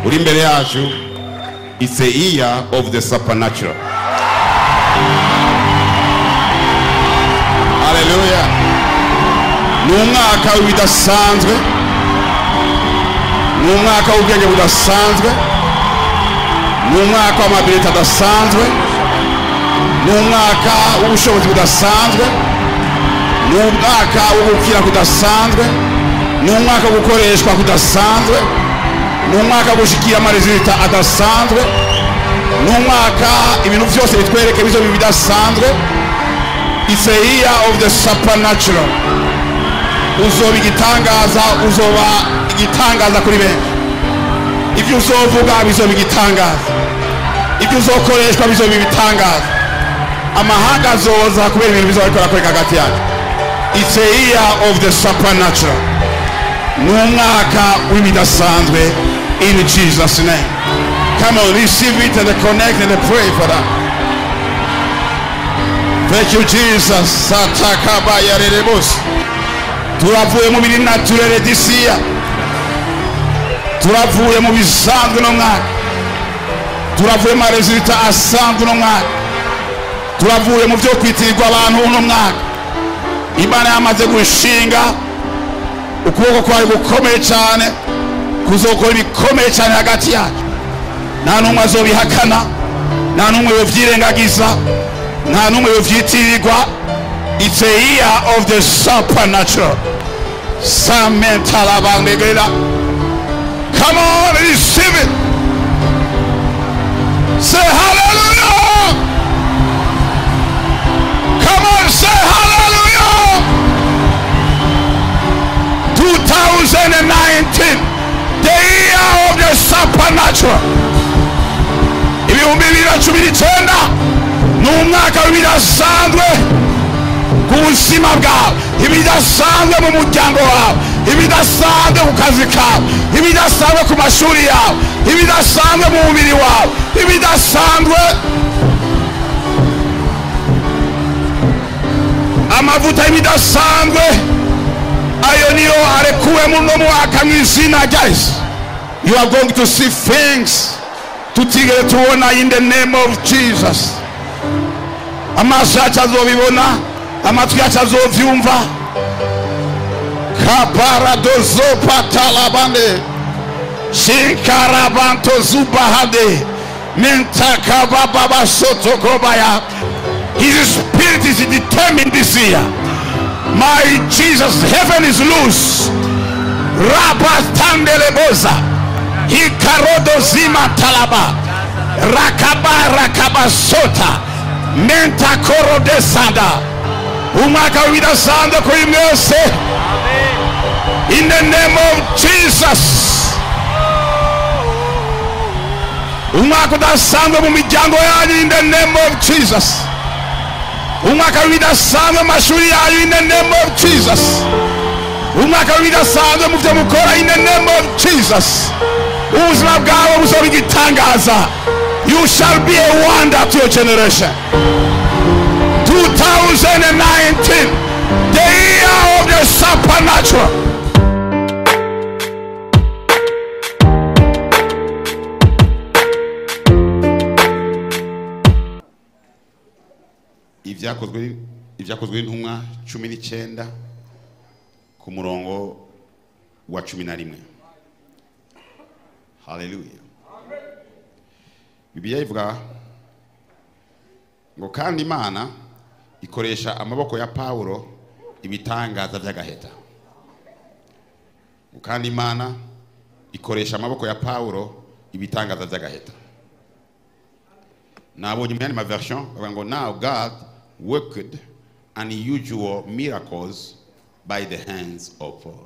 uri imbere yacu it's a year of the supernatural haleluya ni umwaka w'ibidasanzwe ni umwaka w'ubwenge budasanzwe ni umwaka w'amabiliti adasanzwe ni umwaka w'ubushobozi budasanzwe ni umwaka wo gukira kudasanzwe ni umwaka wo gukoreshwa kudasanzwe ni umwaka wo gushikira amarezita adasanzwe ni umwaka ibintu byose bitwereke bizo bidasanzwe it's a year of the supernatural uzoba igitangaza uzoba igitangaza kuri benshi ibyo uzovuga bizoba igitangaza ibyo uzokoreshwa bizoba ibitangaza amahanga azoza kubera ibintu bizoba bikora kuri hagati yacu it's a year of the supernatural ni umwaka w'ibidasanzwe in jesus name come on receive it and connect and pray for that thank you jesus satakabayarerebose turavuye mu biri naturere disiya turavuye mu bisanzwe no mwaka turavuye mu marezita asanzwe no mwaka turavuye mu byo kwitirirwa abantu uno mwaka imana yamaze gushinga ukuboko kwawe gukomeye cyane kuzokora ibikomeye cyane hagati yacu nta n'umwe azobihakana nta n'umwe yovyirengagiza nta n'umwe yovyitirirwa it's a year of the supernatural samentalabandegerera come on receive it say hallelujah come on say hallelujah 2019 the year of the supernatural ibihumbi bibiri na cumi n'icyenda ni umwaka w'ibidasanzwe ku buzima bwawe ibidasanzwe mu muryango wawe ibidasanzwe ku kazi kawe ibidasanzwe ku mashuri yawe ibidasanzwe mu mubiri wawe ibidasanzwe amavuta y'ibidasanzwe ayo niyo arekuwe muno mwaka mu izina rya yesu you are going to see things tutigere tubona in the name of jesus amaso yacu azobibona amatwi yacu azovyumva kaparadozopatalabane shikarabantozubahade mentakabababasotokobaya his spirit is determined this year my jesus heaven is loose rabatandeleboza ikarodozima talaba rakaba rakabasota mentakorodesanda umwaka w'ibidasanzwe kuri mwese in the name of jesus umwaka udasanzwe mu miryango yanyu in the name of jesus umwaka w'ibidasanzwe mu mashuri yanyu in the name of jesus umwaka w'ibidasanzwe mu byo mukora in the name of jesus ubuzima bwawe buzoba igitangaza you shall be a wonder to your generation 2019 the year of the supernatural ibyakozwe ibyakozwe n'intumwa cumi n'icyenda ku murongo wa cumi na rimwe haleluya bibiliya ivuga ngo kandi imana ikoresha amaboko ya pawulo ibitangaza by'agaheta ngo kandi imana ikoresha amaboko ya pawulo ibitangaza by'agaheta nabonye mu yandi maversion bavuga ngo now god worked unusual miracles by the hands of paul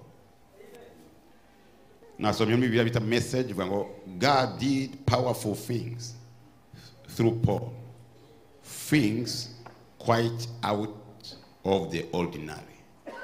nasomye muri bibiliya bita message ivuga ngo god did powerful things through paul things quite out of the ordinary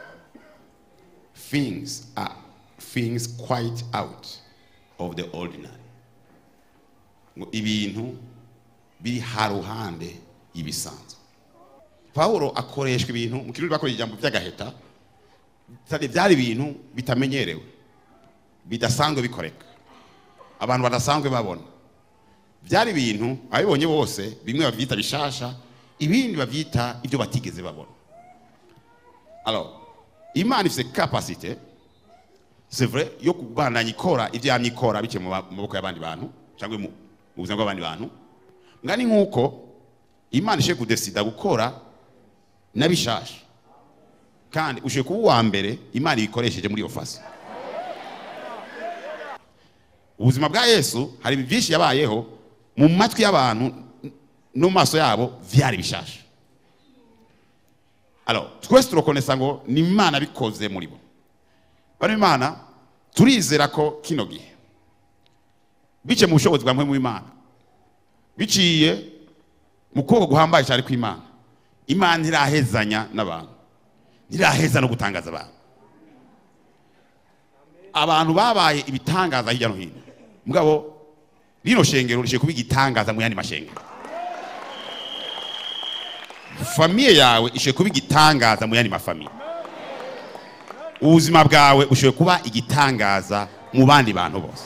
things are things quite out of the ordinary ngo ibintu biri haruhande y'ibisanzwe pawulo akoreshwa ibintu mu kirundi bakoresha ijambo by'agaheta byari byari ibintu bitamenyerewe bidasanzwe bikoreka abantu badasanzwe babona byari ibintu ababibonye bose bimwe babyita bishasha ibindi babyita ibyo batigeze babona alors imana ifite capacité c'est vrai yo kubandanya ikora ibyo yamye ikora biciye mu ba- mu maboko y'abandi bantu cyangwa mu mu buzima bw'abandi bantu ngani nk'uko imana ishe kudesida gukora n'abishasha kandi ushiye kuba uwa mbere imana ibikoresheje muri iyo fasi ubuzima bwa yesu hari ibintu byinshi yabayeho mu matwi y'abantu no mu maso yabo vyari bishasha alors twese turakonesa ngo ni imana bikoze muri bo bano imana turizera ko kino gihe biciye mu bushobozi bwa mpwemu w'imana biciye mu kuboko guhambaye cyane kw'imana imana ntirahezanya n'abantu ntiraheza no gutangaza abantu abantu babaye ibitangaza hirya no hino mugabo rino shengero rishiye kuba igitangaza mu yandi mashengero famiye yawe ishiye kuba igitangaza mu yandi mafamiye ubuzima bwawe ushoboye kuba igitangaza mu bandi bantu bose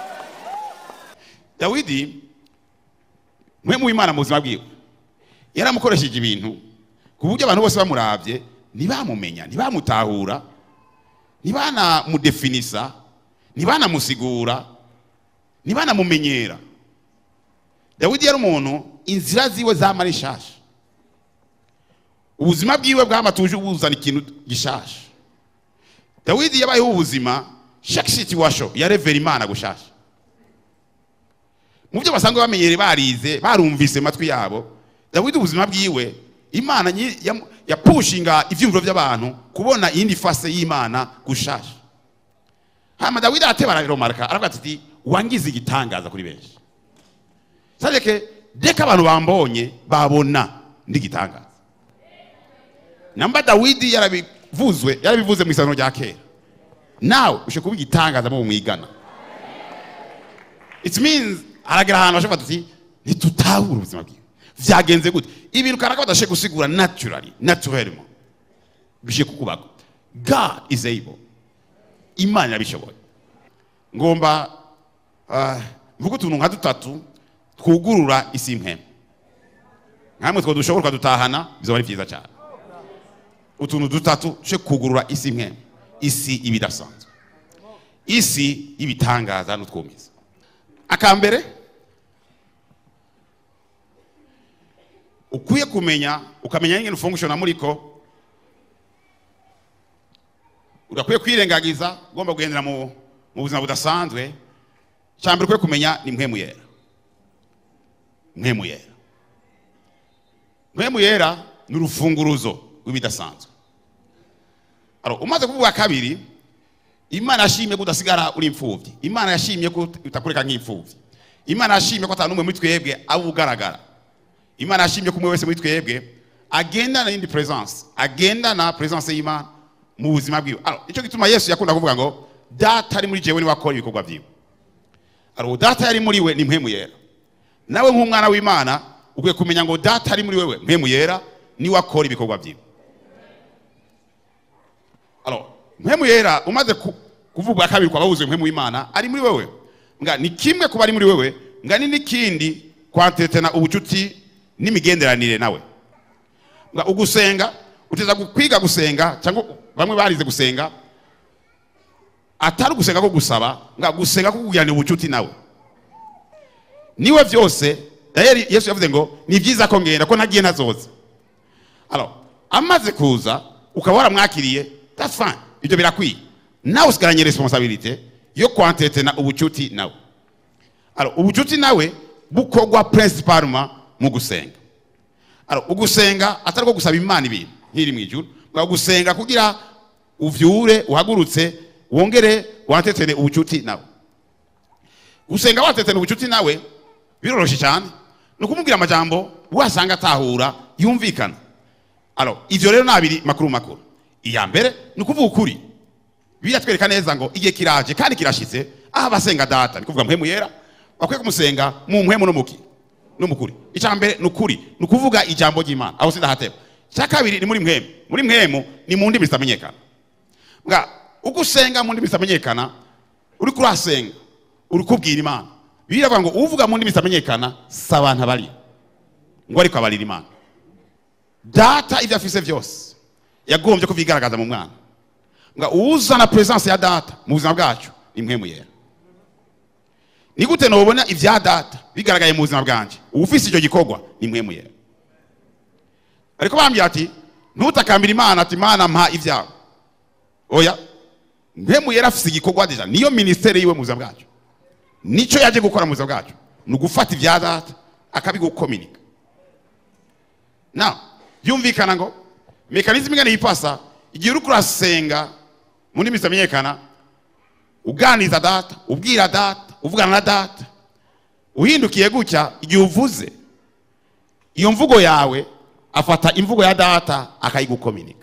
dawidi mwe mu imana mu buzima bwiwe yaramukoresheje ibintu ku buryo abantu bose bamurabye ntibamumenya ntibamutahura ntibanamudefinisa ntibanamusigura ntibanamumenyera dawidi yari umuntu inzira ziwe zama ari nshasha ubuzima bwiwe bwamatuje buzana ikintu gishasha dawidi yabayeho ubuzima chaque situation yarevera imana gushasha mu byo basanzwe bamenyere barize barumvise matwi yabo dawidi ubuzima bwiwe imana nyi- yamu- yapushinga ivyumviro by'abantu kubona iyindi fase y'imana gushasha hama dawidi arateba araromarka aravuga ati wangize igitangaza kuri benshi sadeke deka abantu bambonye babona ndi igitangaza namba dawidi yarabivuzwe yarabivuze mu isano rya kera nawe ushe kuba igitangaza mu mwigana it means haragera ahantu bashobora tuti ntitutahura ubuzima bwiwe vyagenze gute ibintu karaka badashe gusigura naturally naturellement bishe kukubako god is able imana irabishoboye ngomba ah, mvuga utuntu nka dutatu twugurura isi mpema nkamwe two dushobora ukadutahana bizoba ari vyiza cyane utuntu dutatu tuje kugurura isi mpema isi ibidasanzwe isi y'ibitangaza n'utwumiza akambere ukwiye kumenya ukamenya ingene ufungushona muriko udakwiye kwirengagiza ugomba kugendera mu mu buzima budasanzwe cyambere ukwiye kumenya ni mpwemu yera mpwemu yera mpwemu yera ni urufunguruzo rw'ibidasanzwe Aro, umaze kuvuga kabiri imana yashimye ko udasigara uri imfubyi imana yashimye ko utakureka nk'imfubyi imana yashimye ko atanumwe muri twebwe aba ugaragara imana yashimye ko umwe wese muri twebwe agendana n'indi presence agendana presence y'imana mu buzima bwiwe Aro, nicyo gituma yesu yakunda kuvuga ngo data ari muri jewe niwe akora ibikorwa byiwe Aro, data yari muri we ni mpemu yera nawe nk'umwana w'imana ukwiye kumenya ngo data ari muri wewe mpemu yera niwe akora ibikorwa byiwe Alors, mpemu yera umaze ku- kuvugwa kabiri kwa babuze mpemu w'Imana ari muri wewe nga ni kimwe kuba ari muri wewe nga ni n'ikindi kwantetana ubucuti n'imigenderanire nawe nga ugusenga uteza kwiga gusenga cyangwa bamwe barize gusenga atari ugusenga ko gusaba nga gusenga ko kugiranira ubucuti nawe niwe byose Daniel Yesu yavuze ngo ni byiza ko ngenda ko ntagiye ntazoza Alors, amaze kuza ukaba waramwakiriye that's fine ibyo birakwiye nawe usigaranye responsabilité yo kwantetena ubucuti nawe Alors, ubucuti nawe bukorwa principalement mu gusenga Alors, ugusenga atari ko gusaba imana ibintu nk'iri mu ijuru ngo gusenga kugira uvyure uhagurutse wongere wantetene ubucuti nawe gusenga watetene ubucuti nawe biroroshe cyane ni ukumubwira amajambo wasanga atahura yumvikana Alors, ivyo rero ni abiri makuru makuru iya mbere ni ukuvuga ukuri biratwereka neza ngo igihe kiraje kandi kirashitse aho abasenga data ni kuvuga mpemu yera bakwiye kumusenga mu mpemu no muki no mukuri icya mbere ni ukuri ni ukuvuga ijambo ry'imana aho sindahateba icya kabiri ni muri mpemu muri mpemu ni mu ndimi zitamenyekana nga uko usenga mu ndimi zitamenyekana uri kurasenga uri kubwira imana bibiliya iravuga ngo uvuga mu ndimi zitamenyekana si abantu abari ngo ariko abarira imana data ibyo afise byose yagombye kubigaragaza mu mwana ngo uzana presence ya data mu buzima bwacu ni mwe muyera ni gute nobona ibya data bigaragaye mu buzima bwanjye ufise icyo gikorwa ni mwe muyera ariko bambwira ati ntutakambira imana ati imana mpa ibyawe oya mwe muyera afise igikorwa deja niyo ministeri yiwe mu buzima bwacu nico yaje gukora mu buzima bwacu ni ugufata ibya data akabigukominika na byumvikana ngo mekanizmu ingana yipasa igihe uri kurasenga mu ndimi zitamenyekana uganiza data ubwira data uvugana na data uhindukiye gutya igihe uvuze iyo mvugo yawe afata imvugo ya data akayigukominika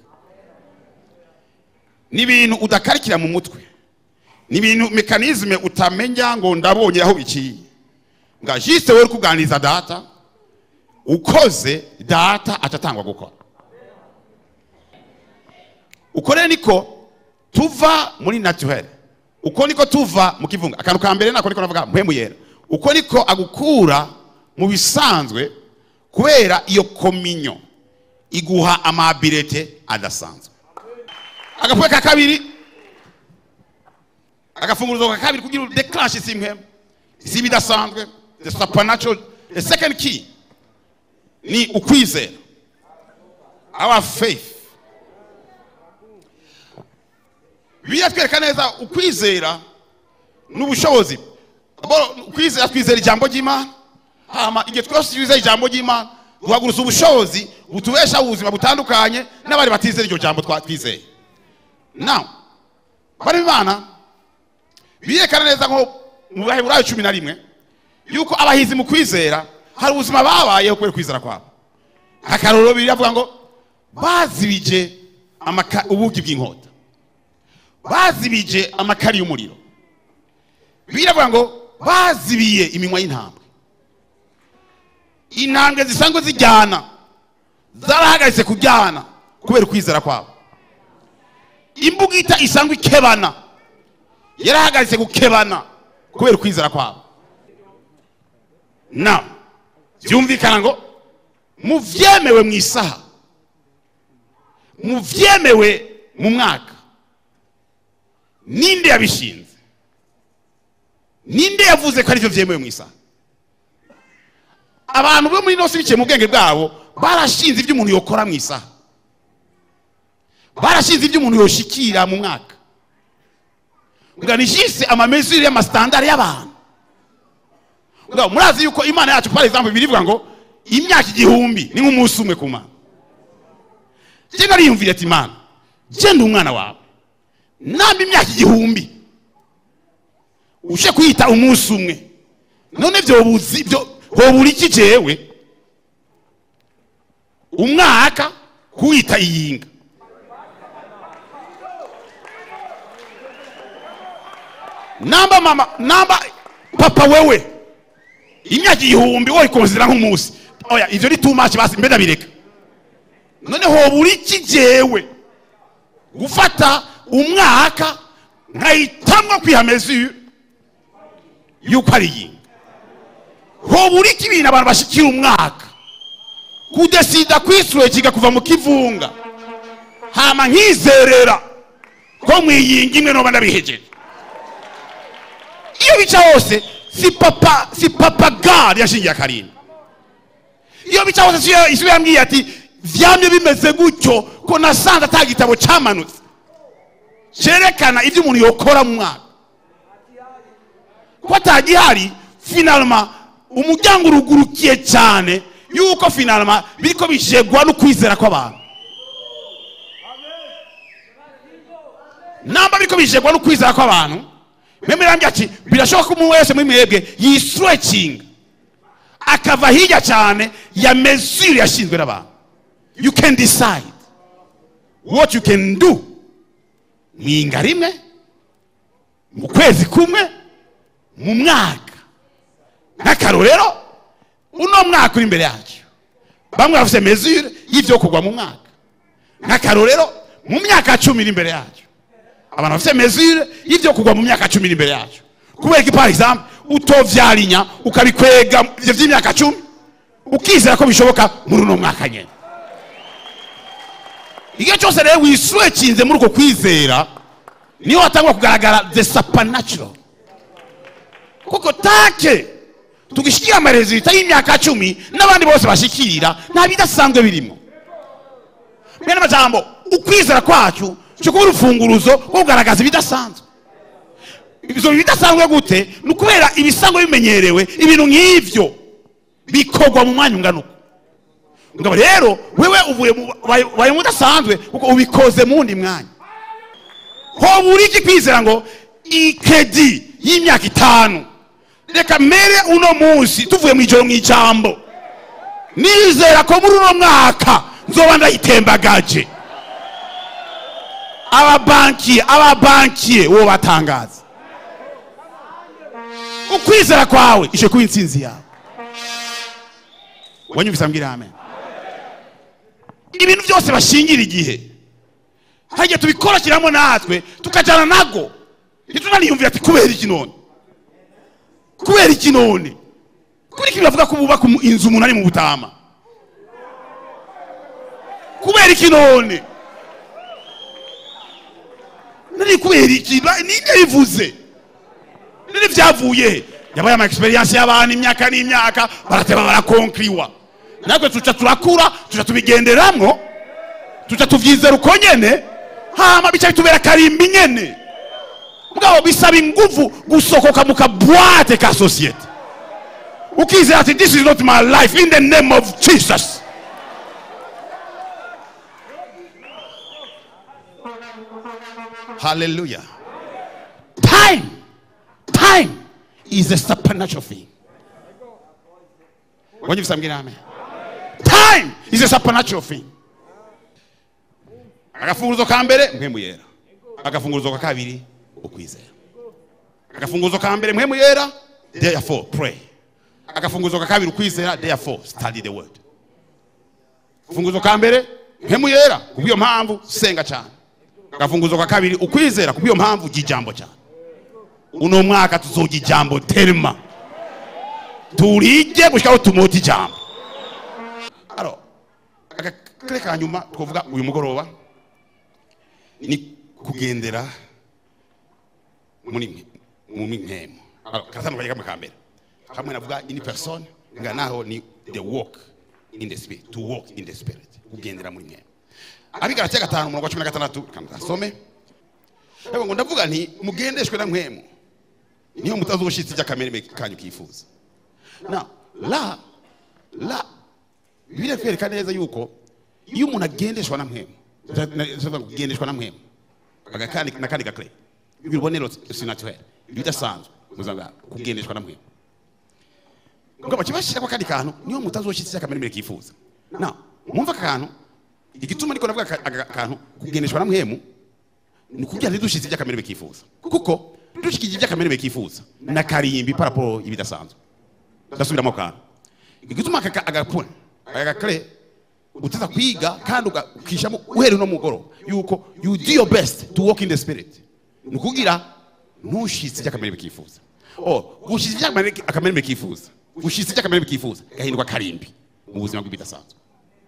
ni ibintu udakarikira mu mutwe ni ibintu mekanizme utamenya ngo ndabonye aho biciye nga jiste wowe uri kuganiriza data ukoze data atatangwa gukora uko rero niko tuva muri naturel uko niko tuva mu kivunga akantu ka mbere nako niko navuga mpemu yera uko niko agukura mu bisanzwe kubera iyo kominyo iguha amabirete adasanzwe agapfuwe ka kabiri agafunguruzo ka kabiri kugira udeclanshe isi mpemu isi bidasanzwe the supernatural the second key ni ukwizera our faith bibiliya twereka neza ukwizera n'ubushobozi ukwizera twizera ijambo ry'imana hama igihe twese twizera ijambo ry'imana duhaguruza ubushobozi butubeshaho ubuzima butandukanye n'abari batizera iryo jambo twizeye now bari imana birekana neza nko mu baheburayo cumi na rimwe yuko abahizi mu kwizera hari ubuzima babayeho kubera kwizera kwabo akarorero bibiri avuga ngo bazibije ubugi bw'inkota bazibije amakari y'umuriro biravuga ngo bazibiye iminwa y'intambwe intambwe zisanzwe zijyana zarahagaritse kujyana kubera ukwizera kwabo imbugita isanzwe ikebana yarahagaritse gukebana kubera ukwizera kwabo na byumvikana ngo mu byemewe mu isaha mu byemewe mu mwaka ninde yabishinze ninde yavuze ko aribyo byemewe mu isaha abantu bo muri inosi biciye mu bwenge bwabo barashinze ibyo umuntu yokora mu isaha barashinze ibyo umuntu yoshikira mu mwaka nganishise amamezuri y'amasitandari y'abantu murazi yuko imana yacu par exemple birivuga ngo imyaka igihumbi ni nk'umunsi umwe ku mana je nariyumvira ati imana je ndi umwana wawe namba imyaka igihumbi uje kwita umunsi umwe none vyobuzi byo hobura iki jewe umwaka kuwita iyinga namba mama namba papa wewe imyaka igihumbi woyikonzera nk'umunsi oya ivyo ni too much basi mbe ndabireka none hobura iki jewe gufata umwaka nkahitamwo kwiha mesure yuko ari iyi hobura iki ibintu abantu bashikira umwaka kudesida kwisweciga kuva mu kivunga hama nkizerera ko mwiyinga imwe noba ndabihejeje iyo bica hose si papa si papa gari yashingiye akarindwi iyo bica hose isi yambwiye ati vyamye bimeze gutyo ko nasanze ata gitabo cyamanutse cyerekana ibyo umuntu yokora mu mwaka ko atagihari finalma umuryango urugurukiye cyane yuko finalma biriko bijegwa no kwizera kw'abantu namba biriko bijegwa no kwizera kw'abantu meme rambye ati birashoboka ko umuntu wese muri mwebwe yisrecinga akava hirya cyane ya mesure yashinzwe n'abantu you can decide what you can do mwinga rimwe mu kwezi kumwe mu mwaka nk'akarorero uno mwaka uri imbere yacu bamwe bafite mesure y'ibyo kugwa mu mwaka nk'akarorero mu myaka cumi iri imbere yacu abantu bafite mesure y'ibyo kugwa mu myaka cumi iri imbere yacu kubera ko par exemple utovyarinya ukabikwega ivyo vy'imyaka cumi ukizera ko bishoboka muri uno mwaka nyene igihe cyose rero wiswekinze muri uko kwizera niyo watangwa kugaragara the supernatural kuko take tugishikira amarezita y'imyaka cumi n'abandi bose bashikira nta bidasanzwe birimo mwene amajambo ukwizera kwacu cyo kuba urufunguruzo rwo kugaragaza ibidasanzwe ibyo bidasanzwe gute ni ukubera ibisanzwe bimenyerewe ibintu nk'ibyo bikorwa mu mwanya ungana uko ngabo rero wewe uvuye mu baye mu udasanzwe kuko ubikoze mu wundi mwanya ho buri iki kwizera ngo ikedi y'imyaka itanu reka mere uno munsi tuvuye mu ijoro mu ijambo nizera ko muri uno mwaka nzoba ndayitembagaje ababankiye ababankiye uwo batangaza ukwizera kwawe ishe kuba intsinzi yawe wanyumvise ambwira amen ibintu byose bashingira igihe hagiye tubikoroshyiramo natwe tukajyana nago ntitunaniyumvira ati kubera iki none kubera iki none kuri iki bavuga ko bubaka inzu umuntu ari mu butama kubera iki none nari kubera iki ninde bivuze nari byavuye he yabaye ama experience y'abantu imyaka n'imyaka barateba barakonkriwa natwe tuca turakura tuca tubigenderamwo tuca tuvyizera uko nyene hama bica bitubera karimbi nyene mugabo bisaba inguvu gusokoka mu kabwate ka sosiyete ukizera ati this is not my life in the name of jesus hallelujah time time is a supernatural thing wanyumvise ambwira amen time is a supernatural thing agafunguzo ka mbere mpemu yera agafunguzo ka kabiri ukwizera agafunguzo ka mbere mpemu yera therefore pray agafunguzo ka kabiri ukwizera therefore study the word agafunguzo ka mbere mpemu yera kubw'iyo mpamvu senga cyane agafunguzo ka kabiri ukwizera kubw'iyo mpamvu jijambo cyane uno mwaka tuzoga ijambo terima turije gushikaho tumota ijambo aro agakare ka nyuma twavuga uyu mugoroba ni kugendera muri mu mpemu karatandukanye kamwe ka mbere hamwe navuga ini person nga naho ni the walk in the spirit to walk in the spirit kugendera muri mpemu abigaratiya gatanu umurongo wa cumi na gatandatu kanasome ariko ngo ndavuga nti mugendeshwe na mpemu niyo mutazoshitse iby'akamereme kanyu kifuza na la la bibiliya kwereka neza yuko iyo umuntu agendeshwa na mpemu kugendeshwa na mpemu agakandi n'akandi gakare ibibonero sinaturere ibidasanzwe muzanga kugendeshwa na mpemu ngoma kibashiramo akandi kantu niyo mutazoshitse iby'akamereme kifuza na mwumva aka kantu igituma ariko navuga aka kantu kugendeshwa na mpemu ni kugira ntidushitse iby'akamereme kifuza kuko dushikije iby'akamereme kifuza na karimbi paraporo ibidasanzwe ndasubiramo kantu igituma agapuna agakare uteza kwiga kandi ukishamo uhereye no mugoro yuko you do your best to walk in the spirit ni ukugira ntushitse iby'akamereme kifuza oh gushitse iby'akamereme kifuza gushitse iby'akamereme kifuza gahindurwa karimbi mu buzima bw'ibidasanzwe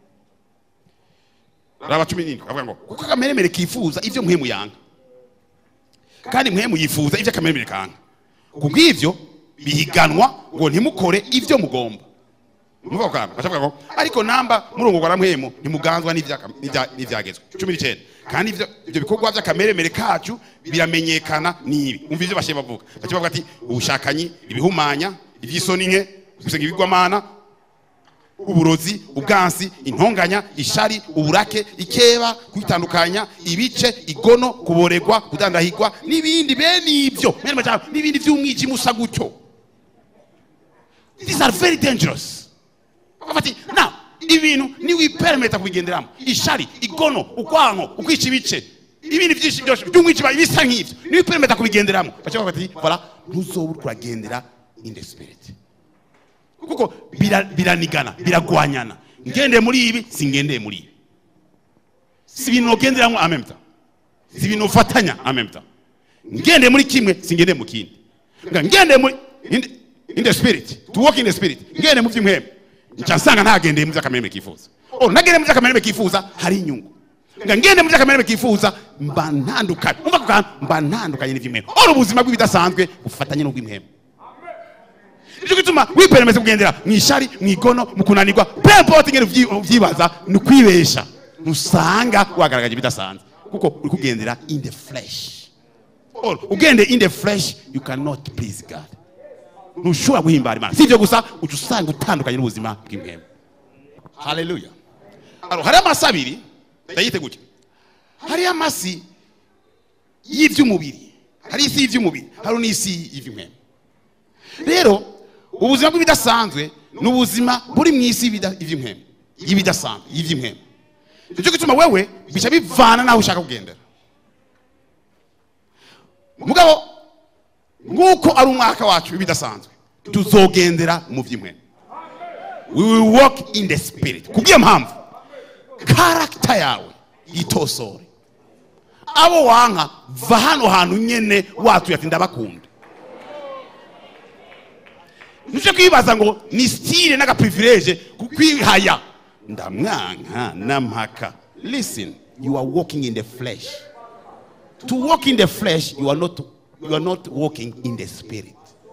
raba cumi n'indwi avuga ngo kuko akameremere kifuza ibyo muhemu yanga kandi muhemu yifuza ibyo akameremere kanga kubw'ibyo bihiganwa ngo ntimukore ibyo mugomba muvuga kwamba bashavuga ngo ariko namba murungo kwa muhemu ntimuganzwa n'ivyagezwe cumi n'icyenda kandi ivyo ivyo bikorwa vy'akameremere kacu biramenyekana nibi umva ivyo bashe bavuga bace bavuga ati ubushakanyi ibihumanya ivy'isoni nke gusenga ibigwamana uburozi ubwansi intonganya ishari uburake ikeba kwitandukanya ibice igono kuboregwa kudandahigwa n'ibindi bene ibyo n'ibindi by'umwijima usa gutyo these are very dangerous bafati na ibintu niwiperemeta kubigenderamo ishari igono ukwanko ukwica ibice ibindi byinshi byose by'umwijima bisa nk'ibyo niwiperemeta kubigenderamo baca bavuga bati voilà ntuzoba uri kuragendera in the spirit kuko biranigana biragwanyana ngendeye muri ibi singendeye muri ibi si ibintu ugenderamo amemta si ibintu ufatanya amemta ngendeye muri kimwe singendeye mu kindi nga ngende muri in, in the spirit to walk in the spirit ngende mu by'imwembe nca nsanga ntagendeye mu by'akamereme kifuza oh nagende mu by'akamereme kifuza hari inyungu nga ngende mu by'akamereme kifuza mba ntandukanye umva kukantu mba ntandukanye n'iby'imwembe ora ubuzima bw'ibidasanzwe bufatanye n'ubw'imwembe nicyo gituma wiperemeze kugendera mu ishari mu igono mu kunanirwa pempote ngene uvyi- uvyibaza ni ukwibesha ntusanga wagaragaje ibidasanzwe kuko uri kugendera in the flesh Or, ugende in the flesh you cannot please god ntushobora guhimbara imana si ibyo gusa uca usanga utandukanye n'ubuzima bw'impwemu haleluya Alors, hariho amasi abiri ndayite gutya hariho amasi y'iby'umubiri hari isi y'iby'umubiri hari n'isi y'iby'impwemu rero ubuzima bw'ibidasanzwe ni ubuzima buri mu isi y'ibida- y'iby'impwemu y'ibidasanzwe y'iby'impwemu nicyo gituma wewe bica bivana n'aho ushaka kugendera mugabo nk'uko ari umwaka wacu w'ibidasanzwe tuzogendera mu by'impwemu we will walk in the spirit kubw'iyo mpamvu karagita yawe yitosore abo wanka va hano hantu nyene watuye ati ndabakunda nicyo kwibaza ngo ni stile n'agaprivilege kukwihaya ndamwanka nampaka listen you are walking in the flesh to walk in the flesh you are not you are not walking in the spirit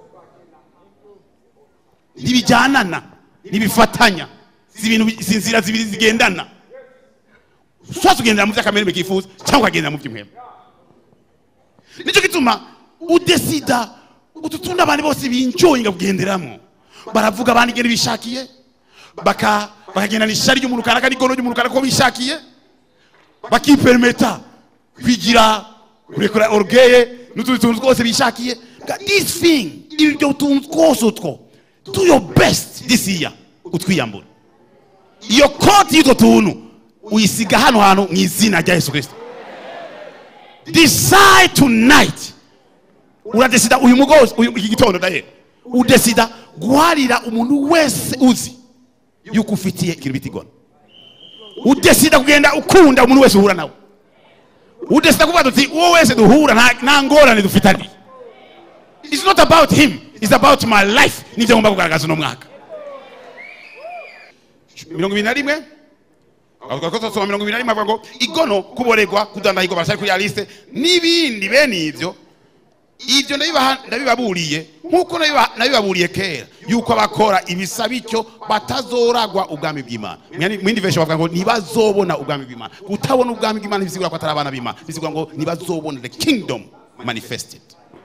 ntibijyanana ntibifatanya si ibintu bi- si inzira zibiri zigendana ushobora kugendera mu by'akamereme kifuza cyangwa ukagendera mu by'imwema nicyo gituma udesida utu tundi abantu bose binjoyinga kugenderamo baravuga abandi ingene bishakiye baka bakagendana ishari ry'umuntu kanaka n'igono ry'umuntu kanaka ko bishakiye bakiperimeta kwigira kurekura orugeye n'utundi tuntu twose bishakiye Ga- this thing ibyo tuntu twose utwo do your best this year utwiyambura iyo koti y'utwo tuntu uyisiga hano hantu mu izina rya yesu kirisito decide tonight uradesida uyu mugozi uyu iki gitondo daye udesida guharira umuntu wese uzi yuko ufitiye ikintu bita igona udesida kugenda ukunda umuntu wese uhura nawe udesida kuvuga tuti uwo wese duhura nta- nta ngorane dufitaniye it's not about him it's about my life nibyo ngomba kugaragaza uno mwaka mirongo ibiri na rimwe soma mirongo ibiri na rimwe avuga ngo igono kuboregwa kudandahirwa barashari kuri ya liste n'ibindi bene ibyo ibyo ndabibaha- ndabibaburiye nk'uko nabiba- nabibaburiye kera yuko abakora ibisa bityo batazoragwa ubwami bw'imana Mu yindi version bavuga ngo ntibazobona ubwami bw'imana kutabona ubwami bw'imana bisigura ko atari abana b'imana bisigura ngo ntibazobona the kingdom manifested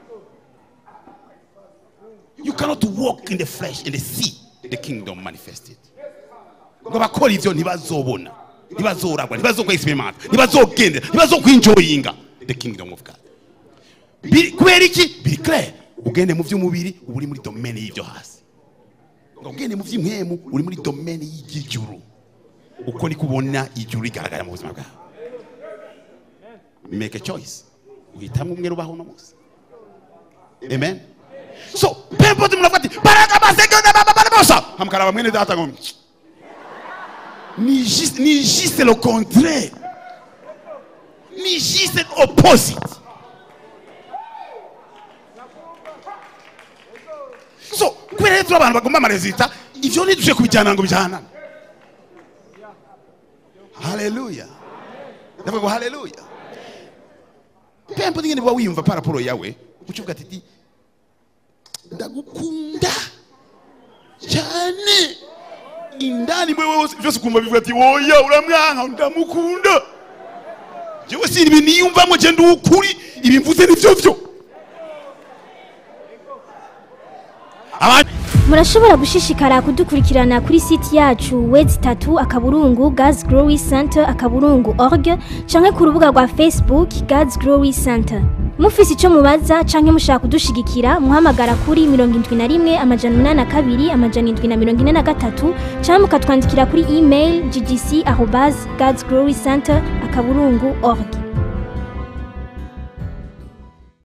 you cannot walk in the flesh and see the kingdom manifested ngo abakora ivyo ntibazobona ntibazoragwa ntibazokwegisimenta ntibazogendera ntibazokwinjoyinga the kingdom of god Biri- kubera iki biri clair ugende mu by'umubiri uba uri muri domene y'ibyo hasi ngo ugende mu by'impemu uri muri domene y'iry'ijuru uko ni kubona ijuru rigaragara mu buzima bwawe make a choice uhitamo umwe rubaho uno munsi amen so pempote muravuga ati baraga basegenda bababarabosa hamukaraba mwene data ngo ni juste ni juste le contraire ni juste opposite so kubera rero turi abantu bagomba amarezita ivyo ntidushe kubijyana ngo bijyanane haleluya ndavuga ngo haleluya pempo nyine uba wiyumva paraporo yawe ukivuga ati "Di, ndagukunda cyane indani mwewe wose byose ukumva bivuga ati woya uramwanka ndamukunda jewe si ibi niyumvamo je ndi ukuri ibi mvuze nivyo vyo abandi murashobora gushishikara kudukurikirana kuri site yacu wedi tatu akaburungu gazi gorowi senta akaburungu org canke ku rubuga rwa facebook gazi gorowi senta mufise ico mubaza canke mushaka kudushigikira muhamagara kuri mirongo indwi na rimwe amajana umunani na kabiri amajana indwi na mirongo ine na gatatu canke mukatwandikira kuri email ggc arobas gazi gorowi senta akaburungu org